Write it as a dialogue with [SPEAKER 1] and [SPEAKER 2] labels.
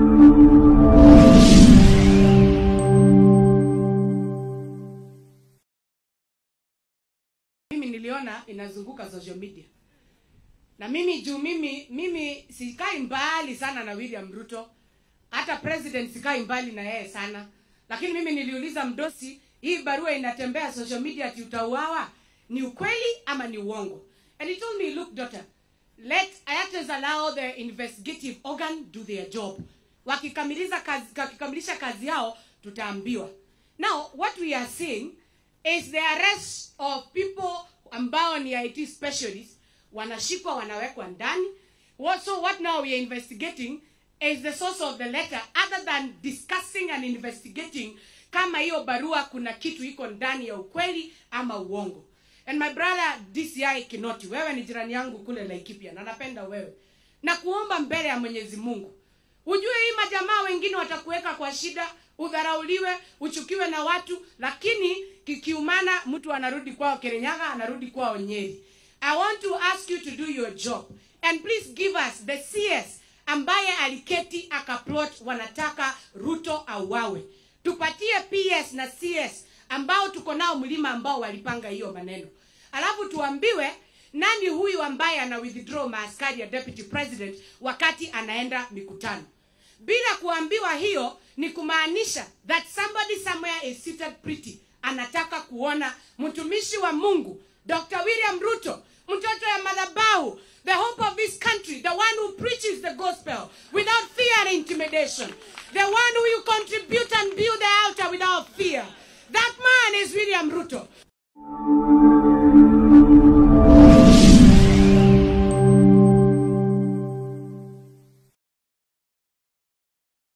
[SPEAKER 1] mimi niliona inazunguka social media na mimi juu mimi mimi sikai mbali sana na william ruto hata president sikai mbali na yeye sana lakini mimi niliuliza mdosi hii barua inatembea social media ati utauawa ni ukweli ama ni uongo and he told me look daughter let just allow the investigative organ do their job wakikamilisha kazi, wakikamilisha kazi yao tutaambiwa now what we are seeing is the arrest of people ambao ni IT specialists wanashikwa wanawekwa ndani what, so what now we are investigating is the source of the letter other than discussing and investigating kama hiyo barua kuna kitu iko ndani ya ukweli ama uongo and my brother DCI Kinoti wewe ni jirani yangu kule Laikipia na napenda wewe na kuomba mbele ya Mwenyezi Mungu ujue hii majamaa wengine watakuweka kwa shida udharauliwe uchukiwe na watu lakini kikiumana mtu anarudi kwao kerenyaga anarudi kwao nyeri i want to ask you to do your job and please give us the cs ambaye aliketi akaplot wanataka ruto auawe tupatie ps na cs ambao tuko nao mlima ambao walipanga hiyo maneno alafu tuambiwe nani huyu ambaye ana withdraw maaskari ya deputy president wakati anaenda mikutano bila kuambiwa hiyo ni kumaanisha that somebody somewhere is seated pretty anataka kuona mtumishi wa mungu dr william ruto mtoto ya madhabahu the hope of this country the one who preaches the gospel without fear and intimidation the one who you contribute and build the altar without fear that man is william ruto